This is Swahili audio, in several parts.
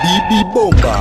Bibi Bomba.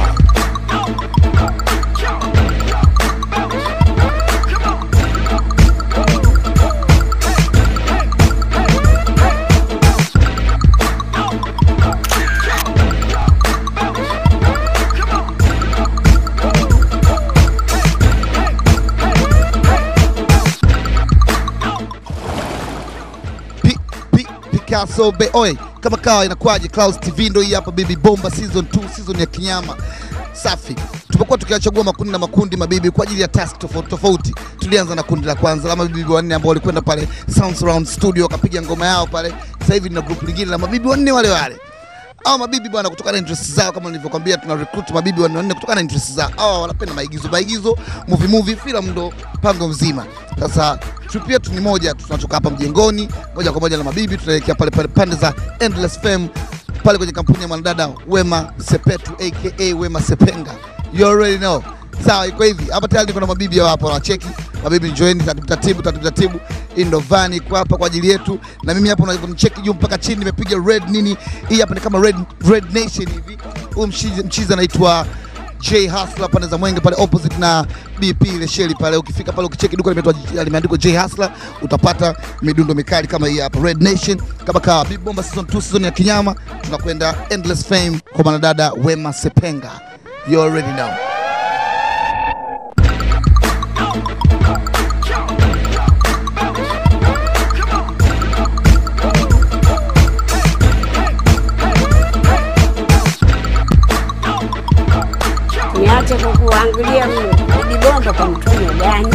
Pi- Pi- Picasso Be Oi, kama kawa inakuwaje? Clouds TV ndo hii hapa, Bibi Bomba season 2, season ya kinyama. Safi, tumekuwa tukiachagua makundi na makundi mabibi kwa ajili ya task tofauti tofauti. Tulianza na kundi la kwanza la mabibi wanne ambao walikwenda pale Sound Surround Studio wakapiga ngoma yao pale. Sasa hivi na group lingine la mabibi wanne wale wale hao mabibi bwana, kutokana na interest zao, kama nilivyokuambia, tuna recruit mabibi wanne wanne kutokana na interest zao. Hao wanapenda maigizo, maigizo, movie movie, filamu ndo pango mzima. Sasa trip yetu ni moja tu, tunatoka hapa mjengoni moja kwa moja na mabibi, tunaelekea pale pale pande za Endless Fame pale kwenye kampuni ya mwanadada Wema Sepetu aka Wema Sepenga, you already know. Sawa, iko hivi hapa tayari niko na mabibi hao hapa wanacheki. Mabibi njoeni taratibu taratibu taratibu taratibu. Hii ndo van iko hapa kwa ajili yetu, na mimi hapa unacheki juu mpaka chini, nimepiga red nini. Hii hapa ni kama red, red nation hivi. Huyu mchizi mchizi anaitwa J Hustler pande za Mwenge pale opposite na BP ile sheli pale. Ukifika pale ukicheki duka limeitwa limeandikwa J Hustler, utapata midundo mikali kama hii hapa Red Nation, kama kawa Big Bomba season 2 season ya kinyama. Tunakwenda Endless Fame kwa mwanadada Wema Sepenga, you already know. Niache kukuangalia Bibi Bomba kwa mtumwa gani?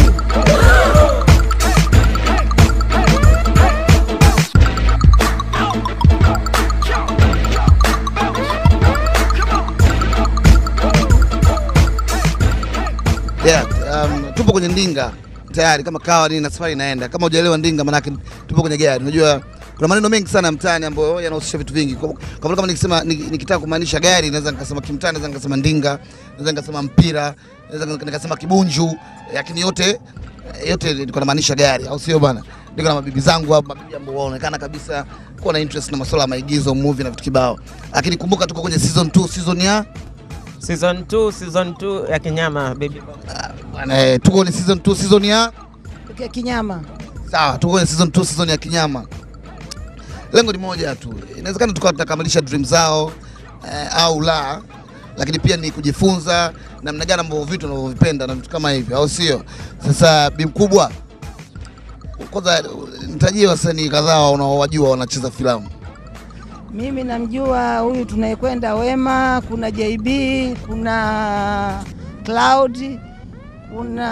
Yeah, um, tupo kwenye ndinga tayari kama kawa nini na safari inaenda. Kama hujaelewa ndinga, manake tupo kwenye gari. Unajua kuna maneno mengi sana mtaani ambayo yanahusisha vitu vingi. Kwa kwa mfano kama nikisema nik- nikitaka kumaanisha gari, naweza nikasema kimtaani, naweza nikasema ndinga, naweza nikasema mpira, naweza nikasema kibunju, lakini yote yote niko namaanisha gari, au sio bwana? Niko na mabibi zangu hapa, mabibi ambao wanaonekana kabisa kuwa na interest na masuala ya maigizo, movie na vitu kibao. Lakini kumbuka tuko kwenye season 2, season ya Season 2, season 2 ya kinyama baby bomba. bwana, eh, tuko kwenye season 2, season ya Kia kinyama. Sawa, tuko kwenye season 2, season ya kinyama. Lengo ni moja tu, inawezekana tukawa tunakamilisha dream zao eh, au la, lakini pia ni kujifunza namna gani ambavyo vitu wanavyovipenda na vitu kama hivyo, au sio? Sasa bi mkubwa, kwanza nitajie wasanii kadhaa unaowajua wanacheza filamu. Mimi namjua huyu tunayekwenda Wema, kuna JB, kuna Cloud, kuna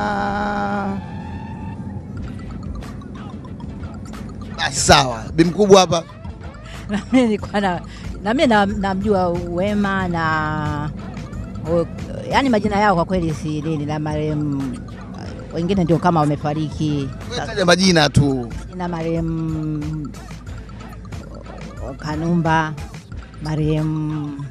Basi sawa, bi mkubwa hapa Na mimi nilikuwa na na mimi na- namjua Wema na o- yaani majina yao kwa kweli si nini, na marehemu wengine ndio kama wamefariki, Wewe taja majina tu. na marehemu o- Kanumba, marehemu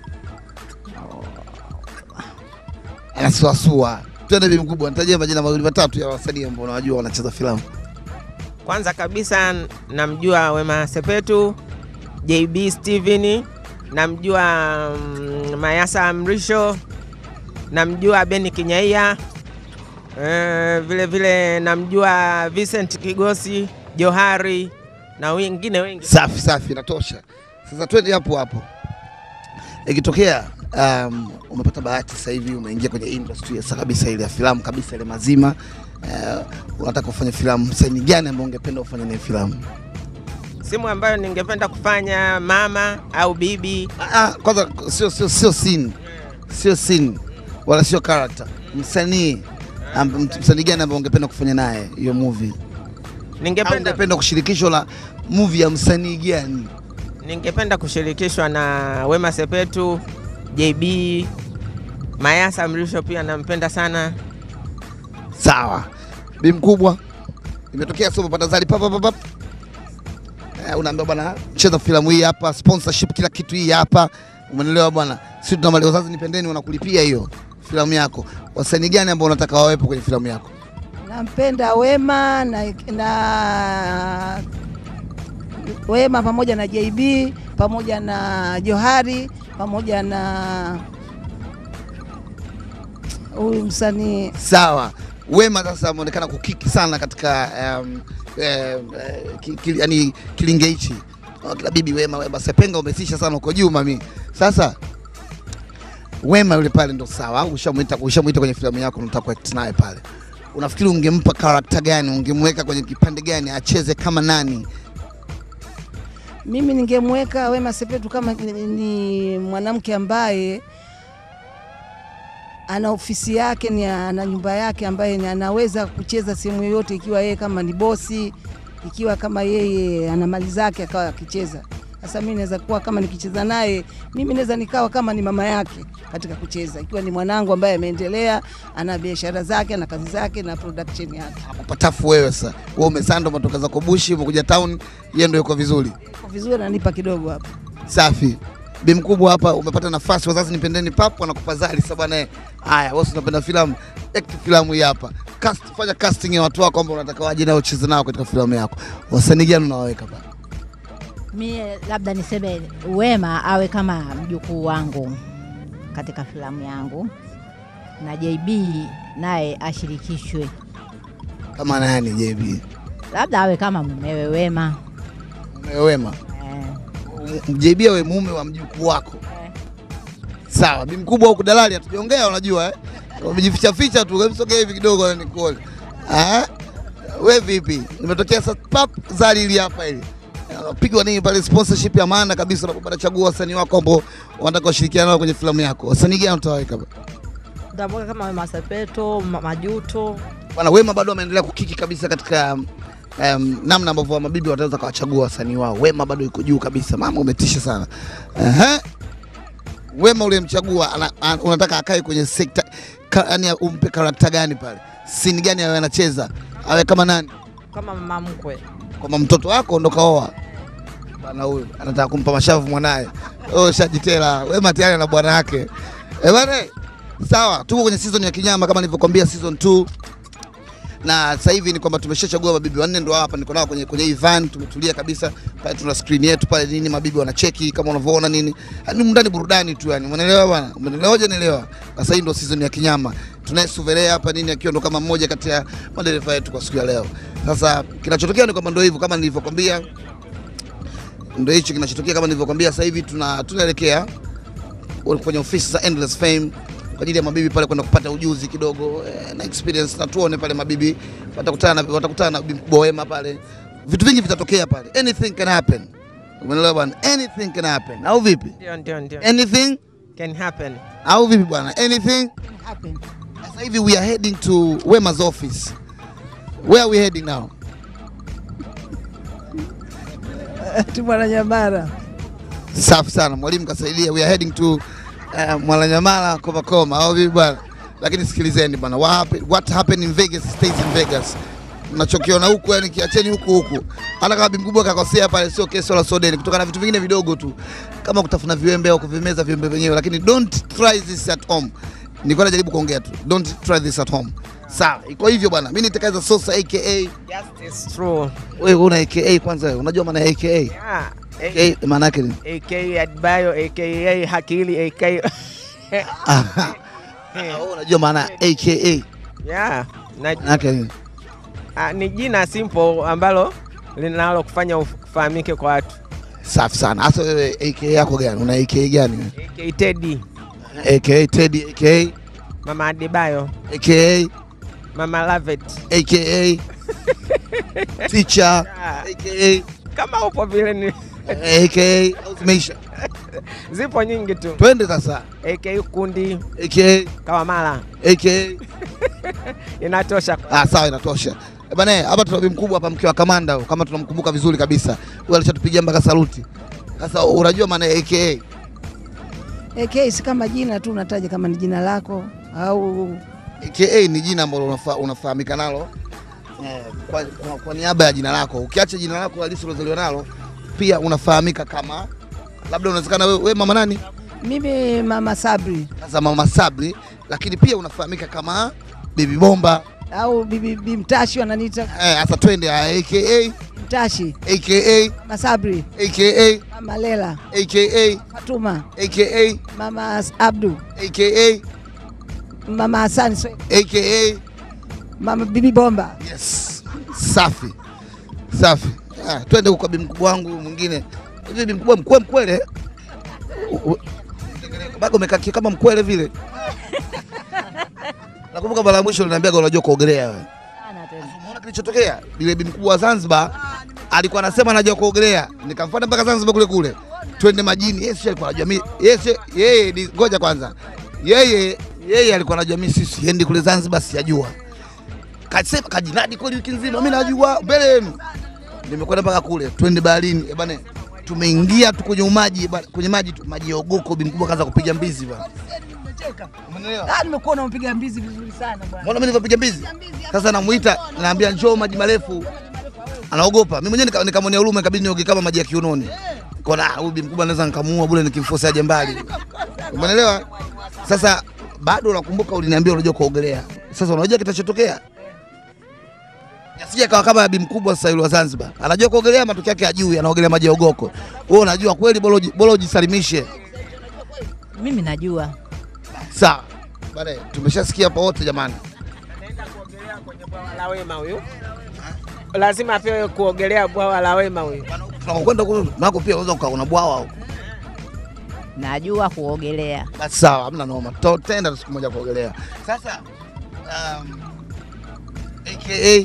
Anasuasua. Twende bi mkubwa, nitajie majina mawili matatu ya wasanii ambao unawajua wanacheza filamu. Kwanza kabisa namjua Wema Sepetu, JB Steven, namjua mm, Mayasa Mrisho, namjua Beni Kinyaia, eh, vile vile namjua Vincent Kigosi, Johari na wengine wengi. Safi safi, inatosha. Sasa twende hapo hapo. Ikitokea um, umepata bahati sasa hivi umeingia kwenye industry sasa kabisa ile ya filamu kabisa ile mazima, uh, unataka kufanya filamu, msanii gani ambao ungependa ufanye naye filamu? Simu ambayo ningependa kufanya mama au bibi Ah, ah, kwanza sio sio sio scene, sio scene wala sio character, msanii amb- msanii gani ambao ungependa kufanya naye hiyo movie? Au ningependa ungependa kushirikishwa na movie ya msanii gani? ningependa kushirikishwa na Wema Sepetu, JB, Mayasa Mrisho pia nampenda sana. Sawa, bi mkubwa, imetokea somo patazali papa papa, eh, unaambia bwana, cheza filamu hii hapa, sponsorship kila kitu hii hapa, umeelewa bwana? Sisi tuna mali wazazi, nipendeni, wanakulipia hiyo filamu yako. Wasanii gani ambao unataka wawepo kwenye filamu yako? nampenda Wema na, na Wema pamoja na JB pamoja na Johari pamoja na huyu msanii Sawa. Wema sasa ameonekana kukiki sana katika um, eh, eh, ki, ki, yani kilinge hichi Oh, kila bibi Wema, Wema Sepenga umesisha sana uko juu mami. Sasa Wema yule pale ndo sawa, au ushamuita ushamuita kwenye filamu yako unataka kuact naye pale, unafikiri ungempa karakta gani? Ungemweka kwenye kipande gani acheze kama nani? Mimi ningemweka Wema Sepetu kama ni- ni mwanamke ambaye ana ofisi yake, ni ana nyumba yake, ambaye ni anaweza kucheza sehemu yoyote, ikiwa yeye kama ni bosi, ikiwa kama yeye ana mali zake akawa akicheza. Sasa mimi naweza kuwa kama nikicheza naye, mimi naweza nikawa kama ni mama yake katika kucheza, ikiwa ni mwanangu ambaye ameendelea, ana biashara zake, ana kazi zake na production yake. Patafu wewe sasa, wewe umesanda, umetoka zako bushi, umekuja town, yeye ndio yuko vizuri. Iko vizuri, ananipa kidogo hapa. Safi. Bi mkubwa hapa umepata nafasi, wazazi nipendeni papo anakupa zali sasa bwana. Haya, wewe si unapenda filamu, act filamu hii hapa. Cast, fanya casting ya watu wako ambao unataka waje nao ucheze nao katika filamu yako. Wasanii gani unawaweka pale? Mie labda niseme Wema awe kama mjukuu wangu katika filamu yangu, na JB naye ashirikishwe, Kama nani JB? labda awe kama mumewe Wema. Mume Wema. Eh, M- JB awe mume wa mjukuu wako. Sawa, bi mkubwa huku dalali hatujaongea unajua eh? Umejificha ficha tu, hebu sogea hivi kidogo nikuone. Ah? Wewe vipi? Nimetokea sasa pap zali hili hapa hili. Pigwa nini pale sponsorship ya maana kabisa unapopata chagua wasanii wako ambao wanataka kushirikiana nao kwenye filamu yako. Wasanii gani utawaweka pale? Ntamweka kama Wema Sepetu, Ma- Majuto. Bwana Wema bado ameendelea kukiki kabisa katika um, namna ambavyo mabibi wataweza kawachagua wasanii wao. Wema bado yuko juu kabisa, mama umetisha sana. Ehe. Wema uliyemchagua ana- an- unataka akae kwenye sekta ka, yani umpe karakta gani pale? Sini gani awe anacheza? Awe kama nani? kama mama mkwe. Kwamba mtoto wako ndo kaoa. Bwana huyu anataka kumpa mashavu mwanaye. Oh, shajitela. Wema tayari na bwana yake. Eh bwana, sawa, tuko kwenye season ya kinyama kama nilivyokuambia season 2 na sasa hivi ni kwamba tumeshachagua mabibi wanne, ndo hapa niko nao kwenye kwenye hii van, tumetulia kabisa pale, tuna screen yetu pale nini, mabibi wanacheki kama unavyoona nini, yani ndani burudani tu, yani umeelewa bwana, umeelewa hoja, nielewa. Sasa hii ndo season ya kinyama, tunaye Suvelea hapa nini, akiwa ndo kama mmoja kati ya madereva yetu kwa siku ya leo. Sasa kinachotokea ni kwamba ndo hivyo kama nilivyokwambia, ndo hicho kinachotokea kama nilivyokwambia. Sasa hivi tuna tunaelekea kwenye ofisi za Endless Fame kwa ajili ya mabibi pale kwenda kupata ujuzi kidogo eh, na experience na tuone pale mabibi watakutana na watakutana na bibi mkubwa Wema pale, vitu vingi vitatokea pale, anything can happen. Umeelewa bwana, anything can happen, au vipi? Ndio, ndio, ndio. Anything Can happen. au vipi bwana, anything. Happen. Sasa hivi we are heading to Wema's office. Where are we heading now? tu Mwananyamala. Safi sana mwalimu kasaidia. We are heading to uh, Mwananyamala koma koma, au vipi bwana? Lakini sikilizeni bwana, what happened, what happened in Vegas stays in Vegas. Mnachokiona huku yani kiacheni huku huku. Hata kama bibi mkubwa kakosea pale, sio kesi wala sodeni, kutokana na vitu vingine vidogo tu kama kutafuna viwembe au kuvimeza viwembe wenyewe, lakini don't try this at home. Nilikuwa najaribu kuongea tu, don't try this at home. Sawa, iko hivyo bwana. Mimi nitakaiza Sosa aka Just is true. wewe una aka kwanza, wewe unajua maana ya aka? Yeah. aka maana yake ni AK Adbayo, aka Hakili, aka Aha. Wewe unajua maana ya aka yeah. Na, maana yake ni ah, ni jina simple ambalo linalo kufanya ufahamike kwa watu. safi sana. Hasa wewe aka yako gani? Una aka gani wewe? AK Teddy, aka Teddy aka Mama Adebayo, aka Mama Lavet. aka teacher Ah, aka kama upo vile ni aka zimeisha. zipo nyingi tu. Twende sasa. AK Kundi, aka Kawamala. aka Inatosha. ah, sawa, inatosha. Eh, Bana, hapa tuna bibi mkubwa hapa, mke wa kamanda, huyo, kama tunamkumbuka vizuri kabisa. Huyo alishatupigia mpaka saluti. Sasa unajua maana ya aka? AK si kama jina tu unataja kama ni jina lako au AKA ni jina ambalo unafa, unafahamika nalo eh, kwa, kwa, kwa niaba ya jina lako. Ukiacha jina lako halisi ulozaliwa nalo, pia unafahamika kama labda unawezekana wewe we mama nani? mimi Mama Sabri Sasa mama Sabri, lakini pia unafahamika kama Bibi Bomba. au bibi bibi Mtashi wananiita Eh, sasa twende ah, AKA Mtashi, aka Masabri, aka Mama Lela, aka Fatuma, aka Mama As- Abdu, aka Mama Hassan, Swe- aka Mama Bibi Bomba. yes safi safi ah, twende huko kwa bi mkubwa wangu mwingine hivi bi mkubwa mkwe mkwele U- u- bado umekaa ki- kama mkwele vile nakumbuka mara ya mwisho uliniambia unajua kuogelea wewe Sana tena. Umeona kilichotokea? Yule bi mkubwa wa Zanzibar alikuwa anasema anajua kuogelea, nikamfuata mpaka Zanzibar kule kule, twende majini. Yeye sio alikuwa anajua mimi, yeye sio yeye, ni ngoja kwanza, yeye yeye alikuwa anajua mimi sisi endi kule Zanzibar, sijajua. Kasema kajinadi kweli wiki nzima, mimi najua mbele yenu. Nimekwenda mpaka kule, twende baharini eh bana, tumeingia tu kwenye maji bana, kwenye maji tu, maji ya ogoko. Bi mkubwa kaanza kupiga mbizi bana, umeelewa? Ah, nimekuona unapiga mbizi vizuri sana bwana. Mbona mimi nilivyopiga mbizi? Sasa namuita, naambia njoo maji marefu. Anaogopa. Mimi mwenyewe nika- nikamwonea huruma ikabidi nioge kama maji ya kiunoni. Kona huyu bi mkubwa anaweza nikamuua bure nikimforce aje mbali. Umeelewa? Sasa bado nakumbuka uliniambia unajua kuogelea. Sasa unajua kitachotokea? Yasije kawa kama bi mkubwa sasa yule wa Zanzibar. Anajua kuogelea matokeo yake hajui, anaogelea maji ya ogoko. Wewe unajua kweli bora uji- bora ujisalimishe. Mimi najua Sawa. Bale, tumeshasikia hapa wote jamani. Anaenda kuogelea kwenye bwawa la Wema huyu, lazima apewe kuogelea bwawa la Wema huyu. Tunakwenda kule nako pia unaweza ukaona bwawa huko. najua kuogelea. Basi sawa, hamna noma. Tutaenda siku moja kuogelea. Sasa um, aka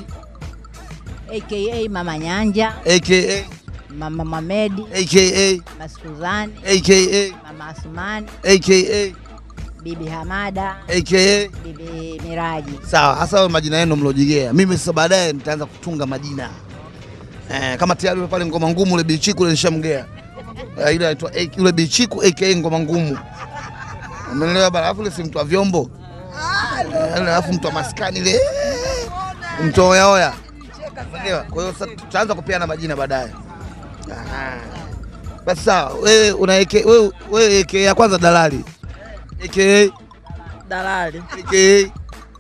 aka Mama Nyanja, aka Mama Mamedi, aka Masuzani, aka Mama Asumani, aka Bibi Hamada, aka Bibi Miraji. sawa. Hasa hayo majina yenu mlojigea. Mimi sasa baadaye nitaanza kutunga majina eh, kama tayari yule pale ngoma ngumu ule bichiku ule nishamgea eh, ile anaitwa AK yule bichiku aka ngoma ngumu. Umeelewa bana? Alafu ile si mtu wa vyombo Eh, alafu mtu wa maskani ile mtu wa oya oya. Umeelewa? Kwa hiyo sasa tutaanza kupeana majina baadaye. Ah. Basi sawa, wewe una AK wewe wewe AK ya kwanza dalali. AK Dalali. AK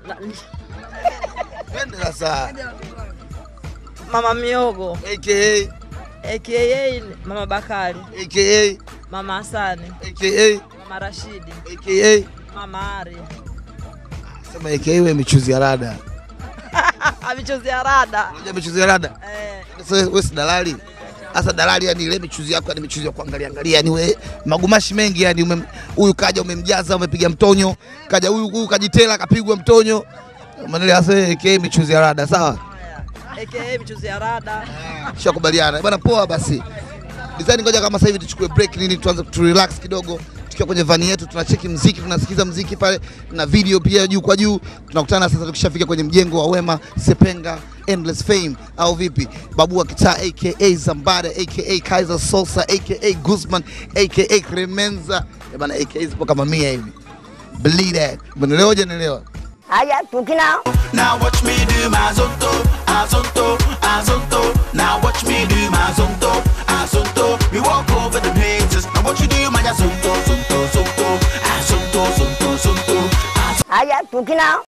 Twende sasa. Mama Miogo. AKA AKA Mama Bakari. AKA Mama Hasani. AKA Mama Rashidi. AKA Mama Ari. sema AKA wewe michuzi ya rada. Michuzi ya rada. Unajua michuzi ya rada? Eh, Sasa wewe wewe si dalali. Sasa dalali yani ile michuzi yako ni michuzi ya kuangalia angalia yani wewe magumashi mengi yani umem- huyu kaja umemjaza umepiga mtonyo, kaja huyu huyu kajitela kapigwa mtonyo. Umeelewa sasa AKA michuzi ya rada sawa? AKA michuzi ya rada. Shakubaliana bwana, poa basi. Design, ngoja kama sasa hivi tuchukue break nini, tuanze tu relax kidogo, tukiwa kwenye vani yetu tunacheki mziki, tunasikiza mziki pale na video pia juu kwa juu. Tunakutana sasa tukishafika kwenye mjengo wa Wema Sepenga Endless Fame au vipi? Babu wa kitaa aka Zambada aka Kaiser Sosa aka Guzman aka Cremenza Eh bana, aka zipo kama mia hivi. Believe that. Umeelewa? Hujanielewa? Haya, tukina Now watch me do my zonto, azonto, azonto. Now watch me do my zonto, azonto. We walk over the haters. Now what you do, my zonto, zonto, zonto, azonto, zonto, zonto. haya, tukina